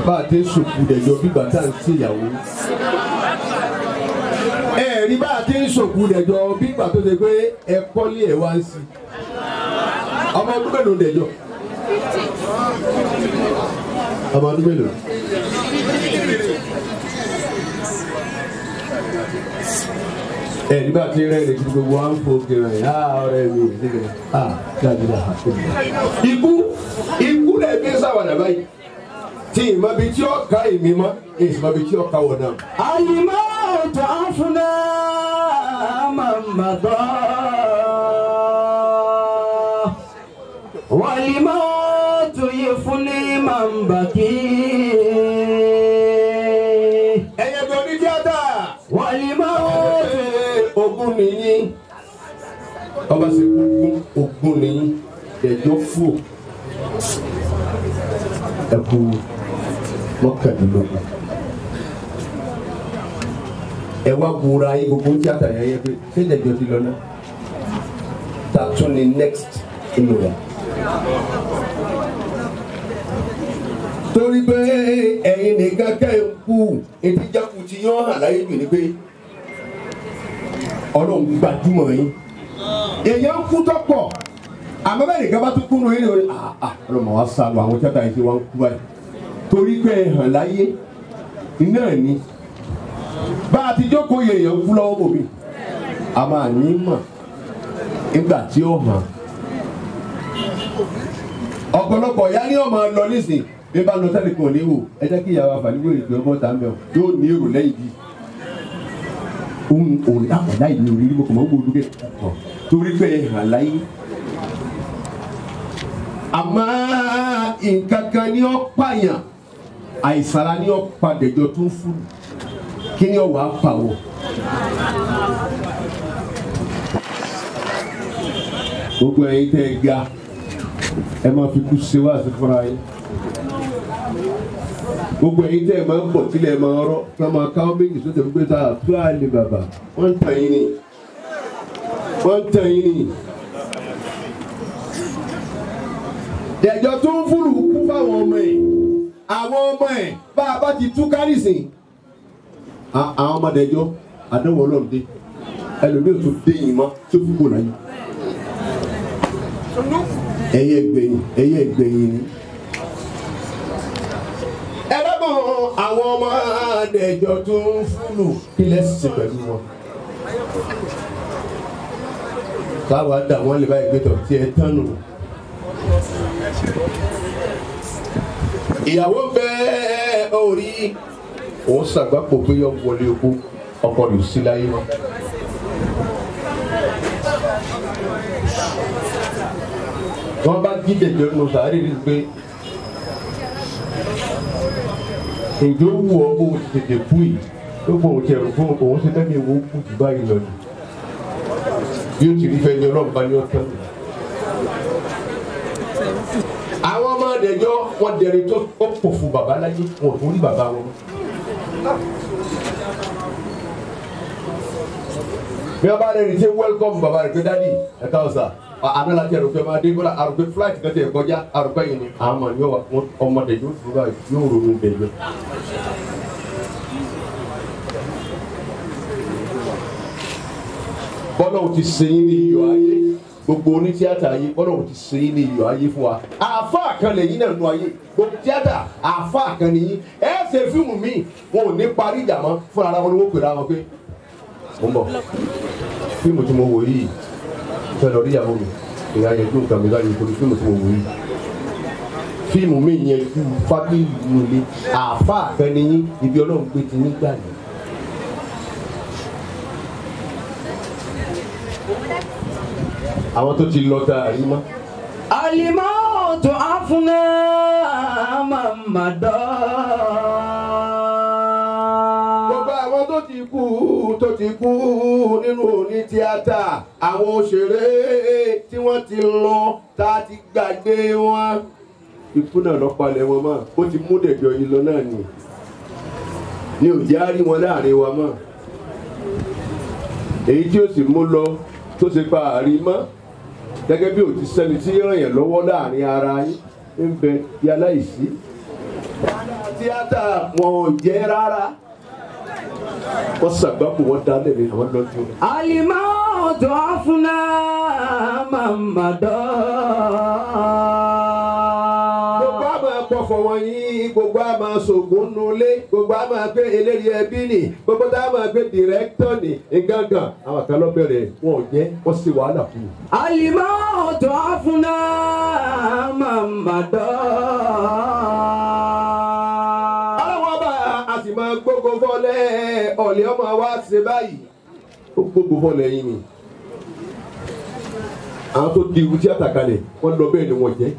bá a ti ń sòkù dẹ̀jọ́ bí bàtà ń ṣèyàwó ẹ̀rí bá a ti ń sòkù dẹ̀jọ́ bí bàtà tó ṣe pé ẹ kọ́lé ẹ̀ wá ń sí ọmọ ọdún mélòó dẹ̀jọ́ ọmọ ọdún mélòó. ẹ̀rí bá a ti rẹ́ ẹ̀rẹ́ gbogbo wa ń fò kìrìn ẹ̀ á ọ̀rẹ́ mi ìdíkẹ̀ á dáadáa àkókò. ikú ikú lẹ̀ gbé sáwàdà báyìí tí ìmọ̀ bíi tí ó ká èmi mọ́ ìsìmọ̀ bíi tí ó ká wọ̀ náà. الموت عفنا من مضى والموت يفني من بكي ẹ̀yẹ tó ní tíátà والموت ogun nìyí ọba sì ogun ogun nìyí ẹjọ́ fò ẹkú mọ́kàndínlógún ẹ wá gbóra yín gbogbo tíátà yẹn yẹ pé ṣé ìdẹjọ ti lọ náà ta tún ni next inú rẹ. torí pé ẹ̀yin nìkan kẹ́ ẹ̀ kú etí jákù ti yán hàn láyé jù ní pé ọlọ́run gbajúmọ̀ yín èèyàn ń kú tọ́pọ̀ àmọ́ bẹ́ẹ̀ nìkan bá tún kú nù yín ni wọ́n ah ọlọ́mọ wa sá lọ àwọn tíátà yìí ti wá ń kú báyìí torí pé ẹ hàn láyé iná ni bá a ti jókòó yẹ èèyàn kú lọ́wọ́ bòmí a máa ní mọ̀ nígbà tí ó hàn ọ̀pọ̀lọpọ̀ ya ni ọmọ lọ nísìn bí bá lọ sẹ́ni kan ní wò ẹ jẹ́ kí ìyàwó àfàlíwò ìgbé ọmọ ta ń bẹ̀ yóò ní èrò lẹ́yìn bíi ohun òrì àpàdá ìlú orí mo kò mọ̀ ń gbòdú kẹ́ ọ̀ torí pé ẹ hàn láyé. àmọ́ nǹkan kan ní ọ́ pààyàn àìsàrà ní ọ́ padẹ̀jọ́ tó ń fún kí ni ọ̀ wá pàwọ̀. gbogbo ẹ̀yin tẹ́ ẹ ga ẹ máa fi kú ṣe wá sí fúnra yín gbogbo ẹ̀yin tẹ́ ẹ máa ń bọ̀ sílẹ̀ ẹ máa rọ́ tí wọ́n máa káwọ́ méjì sóde gbé tá a tó àlè bàbà wọ́n ń tàn yín ni wọ́n ń tàn yín ni. dẹ̀jọ́ tó ń fúlù kú fáwọn ọmọ ẹ̀ àwọn ọmọ ẹ̀ bá a bá ti tú kárìsìn àwọn ọmọ dẹ̀jọ́ àdánwò ọlọ́run dé ẹlòmíràn tó dé yìí mọ́ tó fi kú láyé ẹyẹ gbẹ̀yìn ẹyẹ gbẹ̀yìn ni. ẹ lọ́gbọ̀n àwọn ọmọ àdẹ̀jọ tó ń fúlù kí lẹ́sìn pẹ̀lú wọn. káwa dà wọ́n lè báyìí gbé tọ̀ tí ẹ tán nù. ìyàwó bẹ́ẹ̀ orí òun ṣàgbápò pé yọ wọlé oko ọkọ rẹ̀ sí láyé wọn. wọ́n bá jí dẹ̀jọ́ nù sàárè rí pé ǹjọ́ wù ọ́ bó o ti tètè kú yìí ló bọ̀ òun ti ẹ̀rù fún òun ṣe lẹ́nu ìwọ kú jù báyìí lọ ni bí ó ti rí fẹ́ ní ọlọ́run bá ní ọ̀tán. àwọn ọmọ àdẹ̀jọ́ wọn dẹ̀rẹ̀ tó pọ̀ fún bàbá láyé wọn ò tún rí bàbá wọn. bí wọ́n bá rẹ̀ ní ṣe wẹ́lkọ̀mù bàbá rẹ̀ pé dádì ẹ̀ káwọ́ sà àná la jẹ́ àròpẹ́ máa dé bọ́lá àròpẹ́ fúláìtì kan tẹ̀ kọjá àròpẹ́ yìí ni àmọ́ yóò wá ọmọdé yóò dúró báyìí yóò ronú bẹ̀yẹ. bọ́lá ò ti sẹ́yìn ní iyọ̀ ayé gbogbo oní tíátà ayé bọ́lá ò ti sẹ́yìn ní iyọ̀ ayé fún wa àfa kan lẹ́yìn náà nù ayé gbogbo tíátà àfa kan nìyí ẹ ṣe fíìmù míì wọn ò ní parí ìjà mọ́ fúnra ara wọn ni wọ́n pèrè àwọn pé mo ń bọ̀ fíìmù tí mo wò yìí fẹ́ lọ rí ìyàwó mi ìyá yẹn tó nǹkan mi láyé torí fíìmù tí mo wò yìí fíìmù mi yẹn ju fábílì nílé àáfàá kan ní yín ibi ọlọ́run gbé ti yín gbà yín. àwọn tó ti lọ tá a rí mọ́. الموت عفنا من مضى gbogbo àwọn tó ti kú tó ti kú nínú òní tíátà àwọn òṣèré tí wọ́n ti lọ tá a ti gbàgbé wọn. ikú náà lọ palẹ̀ wọn mọ́ ó ti mú dẹ̀jọ́ yìí lọ náà ni ni ò jẹ́ àárí wọn láàrin wa mọ́ èyí tí ó sì mú lọ tó ṣe pa àárí mọ́ gẹ́gẹ́ bí òtí sẹ́ni tí ràn yẹn lọ́wọ́ láàrin ara yín ń bẹ yálà ìsí tíátà wọn ò jẹ́ rárá wọ́n ṣàgbákò wọ́n dá lẹ́nu àwọn lọ́jọ́ الموت عفنا من مضى gbogbo àmọ́ ẹ̀pọ̀fọ̀ wọ̀nyí gbogbo àmọ́ ṣògùn nulẹ̀ gbogbo àmọ́ pé eléré ẹbí ni gbogbo tá a máa gbé dìrẹ́kítọ̀ ni ngangan àwọn kan lọ bẹ̀rẹ̀ wọn ò jẹ́ wọ́n sì wàhálà fún un. الموت عفنا من مضى aláwọ̀ bá a sì máa gbógo fọlẹ́ ọ̀lẹ́ ọmọ wa ṣe báyìí ó gbógo fọlẹ́ yín ni àwọn tó di irú tíátà kalẹ̀ wọ́n lọ bẹ́ẹ̀ ni wọ́n jẹ́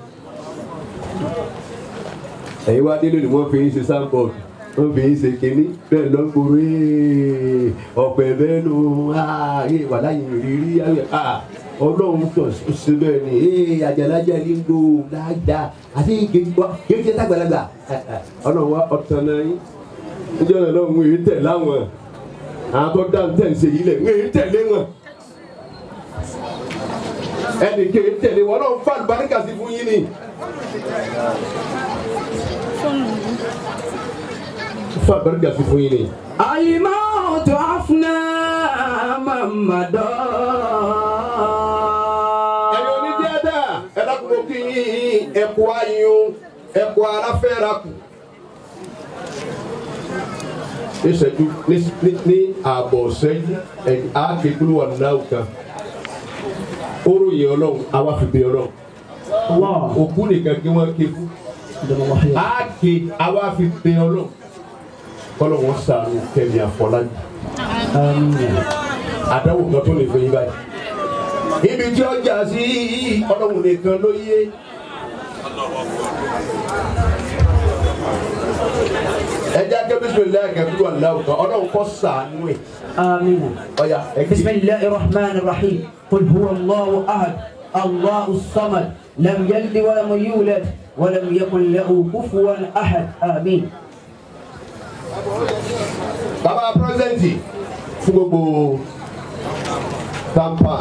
ẹ̀yin wá délé ni wọ́n fi ń ṣe sáńbọ̀dù wọ́n fi ń ṣe kínní bẹ́ẹ̀ lọ gbòòrò ee ọ̀pẹ̀ bẹ́ẹ̀ nù ee wà láyé rírí ọlọ́run tó ṣe bẹ́ẹ̀ ni ee àjàlájà ní gbò láàjà àti kéèké tàgbàlagbà ọlọ́run wa ọ̀tàn náà yín níjọ́ náà lọ́run èyí tẹ̀ láwọn àwọn tó dá tẹ̀ ń ṣe yìí lẹ̀ ń èyí tẹ̀lé wọn ẹnì kéèké tẹ̀lé wọn ọlọ́run fà lùbáríkà sí fún yín ni. fún àbẹ̀rẹ̀gà sí fún yín ni. الموت عفنا من مضى ẹ̀yin onídìádà ẹ dákun kí ẹ̀kọ́ ayún ẹ̀kọ́ aláfẹ́ra kù. ní ìṣẹ́jú ní ní- ní ààbọ̀ ṣẹ́jú ẹ̀yìn àákékulú wà náà kan. oró yẹ ọlọ́run àwa fi bẹ ọlọ́run. òkú nìkan kí wọ́n ké fún. àáké àwa fi bẹ ọlọ́run. kọ́lọ̀ wọn sàánú kẹ́mi àfọlájú. àdáwò kan tó lè fẹ́ yín báyìí ibi tí ó jà sí ọlọ́run nìkan ló yé. ẹ jẹ́ kí bísímìlá kẹ́kọ̀ọ́ aláwọ̀ kan ọlọ́run kọ́ sàánú ẹ̀ آمين ọ̀yà ẹ kí. بسم الله الرحمن الرحيم قل هو الله أحد الله الصمد لم يلد ولم يولد ولم يكن له كفوا أحد آمين bàbá pírẹsidẹ́ǹtì fún gbogbo tampan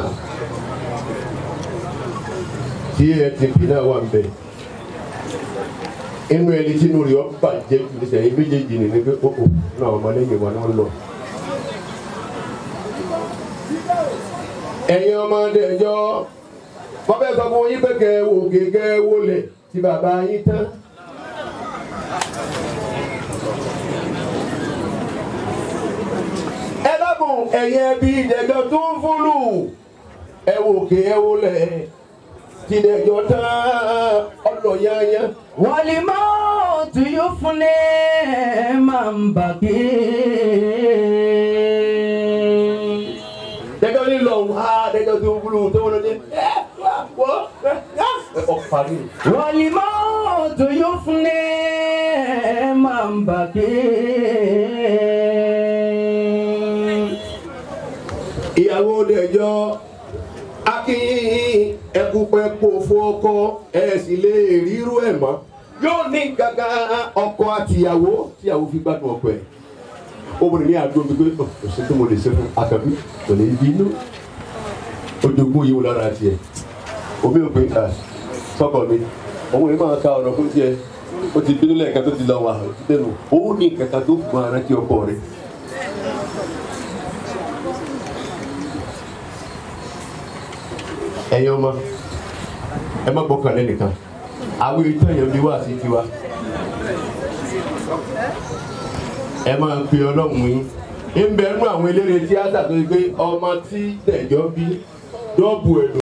tí atp náà wà ń bẹ inú ẹni tí inú rẹ̀ ọ́ bàjẹ́ jù ní sẹ́yìn méjèèjì ní ní pé kókò náà ọmọlẹ́yìn wa náà lọ. ẹ̀yin ọmọdé ẹjọ́ wọ́n fẹ́ sọ fún yín pé kẹ́ ẹ wò kékeré wọlé tí bàbá yín tán. ẹ dábùn ẹ̀yin ẹbí ìdẹ̀jọ́ tó ń fúlù ẹ wò ké ẹ wò lẹ̀ tìdẹ̀jọ́ tán ọ̀nà yányá. والموت يفني من بكي dẹjọ́ ní lọ wá dẹjọ́ tó ń fúlù tó wọlé ní ẹ wá wọ́ ẹ ẹ ọ̀parí. والموت يفني من بكي ìyàwó dẹjọ́ akínyìn ẹkúpẹ́ kó fún ọkọ ẹ sì lè ríru ẹ̀ mọ́ yóò ní gàgà ọkọ àtìyàwó tíyàwó fi gbádùn ọkọ ẹ̀ obìnrin ní àdó mi pé kò sí tó mo lè ṣe fún àkàbí kò lè bínú ojoogun yìí wò lára tiẹ̀ omi ò pé ká sọkọ mi òun yìí máa ka ọ̀rọ̀ fún tiẹ̀ ó ti bínú lẹ́ẹ̀kan tó ti lọ wà lẹ́nu òun ní kankan tó fún ara tí ọkọ rẹ̀. ẹ̀yin ọmọ ẹ má gbọ́kàn lẹ́nìkan àwọn ìtàn yẹn bí wá sí tiwa ẹ máa ń pe ọlọ́run yín ń bẹ nú àwọn eléré tíátà tó yẹ pé ọmọ tí tẹ̀jọ́ bí dọ́ọ̀bù ẹ̀ ló.